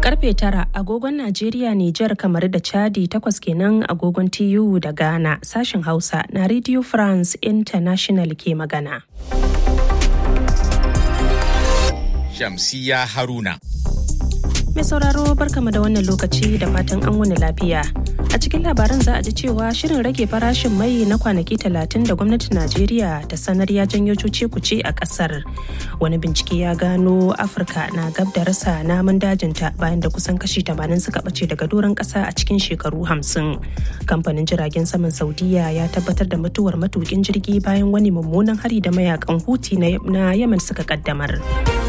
Karfe tara agogon Najeriya, Nijar, kamar da Chadi takwas kenan agogon TU da Ghana sashen Hausa na Radio France International ke magana. Shamsiya Haruna. Mai sauraro barkama da wannan lokaci da fatan an wani lafiya. A cikin labaran za a ji cewa shirin rage farashin mai na kwanaki talatin da gwamnatin Najeriya ta sanar ya janyo cuce kuce a kasar. Wani bincike ya gano Afirka na gab da rasa namun dajinta bayan da kusan kashi 80 suka bace daga doron kasa a cikin shekaru 50. Kamfanin jiragen saman Saudiya ya tabbatar da mutuwar matukin jirgi bayan wani mummunan hari da mayakan Huti na Yemen suka kaddamar.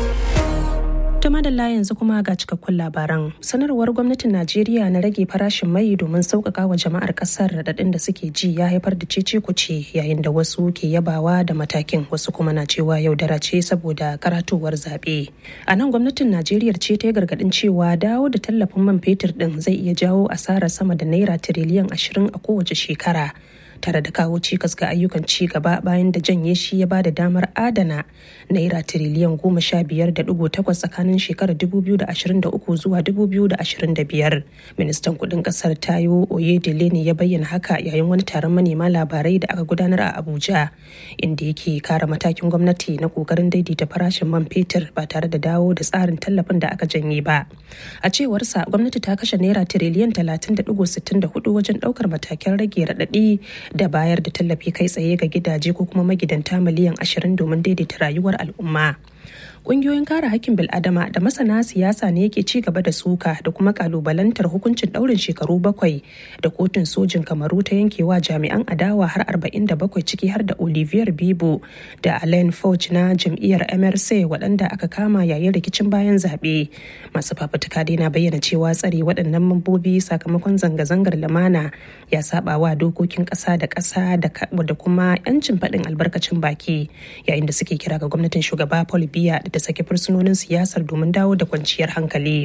Tuma da yanzu kuma ga cikakkun labaran. Sanarwar gwamnatin Najeriya na rage farashin mai domin sauƙaƙa wa jama'ar ƙasar raɗaɗin da suke ji ya haifar da cece kuce yayin da wasu ke yabawa da matakin wasu kuma na cewa yaudara ce saboda karatuwar zaɓe. A nan gwamnatin Najeriya ce ta yi gargaɗin cewa dawo da tallafin man fetur ɗin zai iya jawo asarar sama da naira tiriliyan ashirin a kowace shekara. tare da kawo cikas ga ayyukan ci gaba bayan da janye shi ya bada damar adana naira tiriliyan goma sha biyar da dugu takwas tsakanin shekarar dubu biyu da ashirin da uku zuwa dubu biyu da ashirin da biyar ministan kudin kasar tayo oyedele ne ya bayyana haka yayin wani taron manema labarai da aka gudanar a abuja inda yake kara matakin gwamnati na kokarin daidaita farashin man fetur ba tare da dawo da tsarin tallafin da aka janye ba a cewarsa gwamnati ta kashe naira tiriliyan talatin da dugu sittin da hudu wajen daukar matakin rage raɗaɗi da bayar da tallafi kai tsaye ga gidaje ko kuma magidanta miliyan ashirin domin daidaita rayuwar al'umma. Ƙungiyoyin kare hakkin bil'adama da masana siyasa ne yake ci gaba da suka da kuma kalubalantar hukuncin ɗaurin shekaru bakwai da kotun sojin kamaru ta yankewa jami'an adawa har 47 ciki har da Olivier Bibo da Alain Fauch na jam'iyyar MRC waɗanda aka kama yayin rikicin bayan zaɓe. Masu fafutuka dai na bayyana cewa tsare waɗannan mambobi sakamakon zanga-zangar lamana ya saba wa dokokin ƙasa da ƙasa da kuma 'yancin faɗin albarkacin baki yayin da suke kira ga gwamnatin shugaba Paul Biya da sake fursunonin siyasar domin dawo da kwanciyar hankali.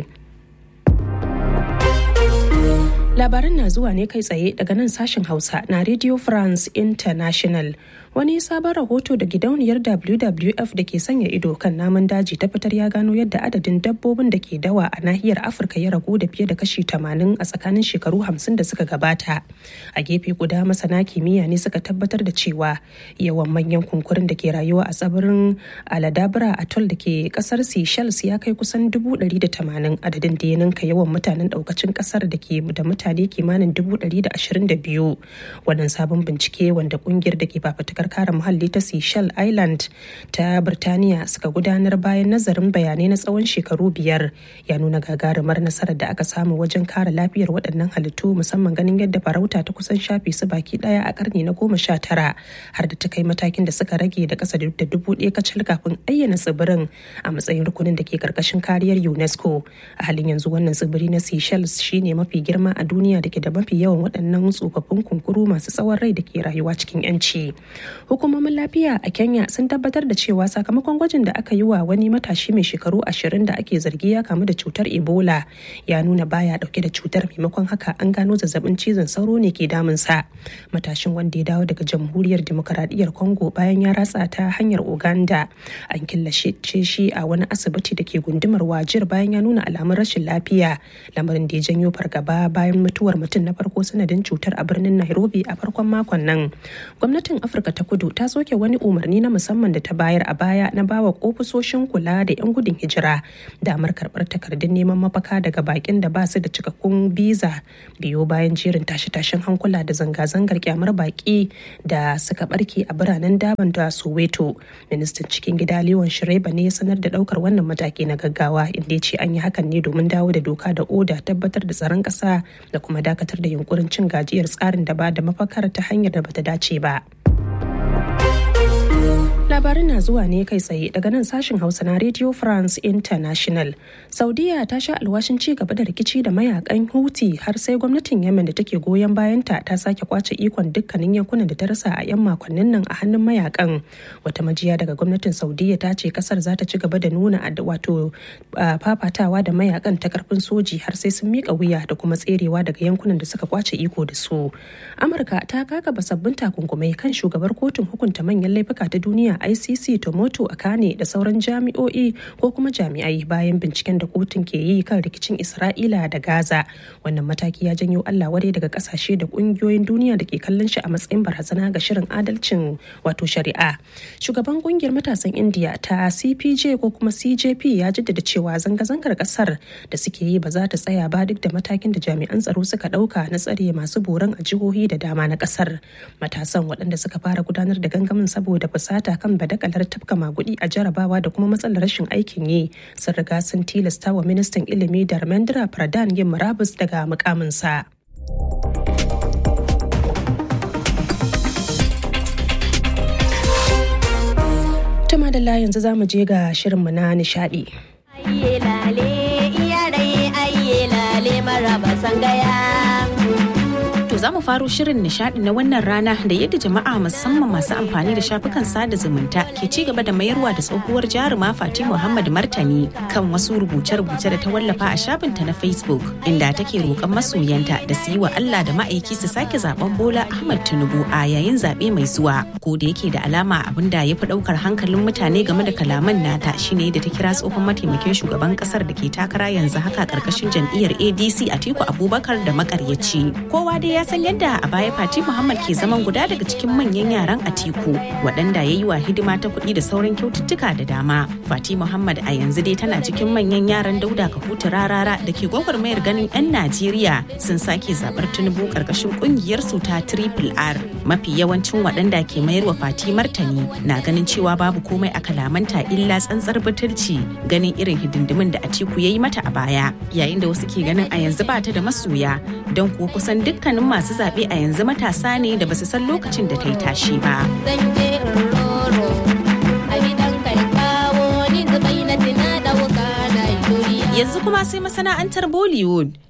Labaran na zuwa ne kai tsaye daga nan sashen Hausa na Radio France International. Wani sabon rahoto da gidauniyar WWF da ke sanya ido kan namun daji ta fitar ya gano yadda adadin dabbobin da ke dawa a nahiyar Afirka ya ragu da fiye da kashi 80 a tsakanin shekaru 50 da suka gabata. A gefe guda masana kimiyya ne suka tabbatar da cewa yawan manyan kunkurin da ke rayuwa a tsibirin Aladabra Atoll da ke kasar Seychelles ya kai kusan 180 adadin da ya ninka yawan mutanen daukacin kasar da ke da mutane kimanin 122. Wannan sabon bincike wanda kungiyar da ke fafatakar kare muhalli ta Seychelles Island ta Birtaniya suka gudanar bayan nazarin bayanai na tsawon shekaru biyar ya nuna gagarumar nasarar da aka samu wajen kare lafiyar waɗannan halittu musamman ganin yadda farauta ta kusan shafe su baki ɗaya a karni na goma sha tara har da ta kai matakin da suka rage da ƙasa da dubu ɗaya kacal kafin ayyana tsibirin a matsayin rukunin da ke karkashin kariyar UNESCO a halin yanzu wannan tsibiri na Seychelles shine mafi girma a duniya da ke da mafi yawan waɗannan tsofaffin kunkuru masu tsawon rai da ke rayuwa cikin 'yanci. hukumomin lafiya a kenya sun tabbatar da cewa sakamakon gwajin da aka yi wa wani matashi mai shekaru ashirin da ake zargi ya kamu da cutar ebola ya nuna baya dauke da cutar maimakon haka an gano zazzabin cizon sauro ne ke damunsa matashin wanda ya dawo daga jamhuriyar demokaradiyyar congo bayan ya ratsa ta hanyar uganda an killace shi a wani asibiti da ke gundumar wajir bayan ya nuna alamun rashin lafiya lamarin da ya janyo fargaba bayan mutuwar mutum na farko sanadin cutar a birnin nairobi a farkon makon nan gwamnatin afirka ta kudu ta soke wani umarni na musamman da ta bayar a baya na bawa ofisoshin kula da 'yan gudun hijira damar karbar takardun neman mafaka daga bakin da ba su da cikakkun biza biyo bayan jerin tashe-tashen hankula da zanga-zangar kyamar baki da suka barke a biranen daban da soweto ministan cikin gida leon shireba ne ya sanar da daukar wannan mataki na gaggawa inda ya ce an yi hakan ne domin dawo da doka da oda tabbatar da tsaron kasa da kuma dakatar da yunkurin cin gajiyar tsarin da ba da mafakar ta hanyar da bata dace ba. Labarin na zuwa ne kai tsaye daga nan sashen Hausa na Radio France International. Saudiya ta sha alwashin ci gaba da rikici da mayakan Houthi har sai gwamnatin Yemen da take goyon bayanta ta sake kwace ikon dukkanin yankunan da ta rasa a 'yan makonnin nan a hannun mayakan. Wata majiya daga gwamnatin Saudiya ta ce kasar za ta ci gaba da nuna wato fafatawa da mayakan ta karfin soji har sai sun mika wuya da kuma tserewa daga yankunan da suka kwace iko da su. Amurka ta kakaba sabbin takunkumai kan shugabar kotun hukunta manyan laifuka ta duniya icc tomoto akane da sauran jami'o'i ko kuma jami'ai bayan binciken da kotun ke yi kan rikicin isra'ila da gaza wannan mataki ya janyo allah wadai daga kasashe da kungiyoyin duniya da ke kallon shi a matsayin barazana ga shirin adalcin wato shari'a shugaban kungiyar matasan indiya ta cpj ko kuma cjp ya jaddada cewa zanga-zangar kasar da suke yi ba za ta tsaya ba duk da matakin da jami'an tsaro suka dauka na tsare masu boran a jihohi da dama na kasar matasan waɗanda suka fara gudanar da gangamin saboda fusata kan badakalar tafka magudi a jarabawa da kuma matsalar rashin aikin yi sun riga sun tilasta wa ministan ilimi da Ramendra Pradhan yin murabus daga mukaminsa. Tuma da yanzu za mu je ga shirinmu na nishadi. Ayye lale, iyarai ayye lale maraba sangaya. To za mu faro shirin nishadi na wannan rana da yadda jama'a musamman masu amfani da shafukan sada zumunta ke ci gaba da mayarwa da tsohuwar jaruma Fati Muhammad Martani kan wasu rubuce-rubuce da ta wallafa a shafinta na Facebook inda take roƙon masoyanta da su yi wa Allah da ma'aiki su sake zaben Bola Ahmad Tinubu a yayin zaɓe mai zuwa. Ko da yake da alama abin da ya fi ɗaukar hankalin mutane game da kalaman nata shine da ta kira tsohon mataimakin shugaban ƙasar da ke takara yanzu haka ƙarƙashin jam'iyyar ADC Atiku Abubakar da makaryaci. Kowa dai ya san yadda a baya Fati Muhammad ke zaman guda daga cikin manyan yaran Atiku waɗanda ya yi wa hidima ta kuɗi da sauran kyaututtuka da dama. Fati Muhammad a yanzu dai tana cikin manyan yaran Dauda Kahutu Rarara da ke gwagwarmayar ganin 'yan Najeriya sun sake zaɓar Tinubu ƙarƙashin ƙungiyar su ta Triple R. Mafi yawancin waɗanda ke mayar wa Fati martani na ganin cewa babu komai a kalamanta illa tsantsar butulci ganin irin hidindimin da Atiku ya yi mata a baya yayin da wasu ke ganin a yanzu ba ta da masoya don kuwa kusan dukkanin masu zaɓe a yanzu matasa ne da basu san lokacin da ta yi tashi ba. Zan je in roro, a gidan kai kawo ni zubai na tina ɗauka na shuri. Yanzu kuma sai masana'antar Bollywood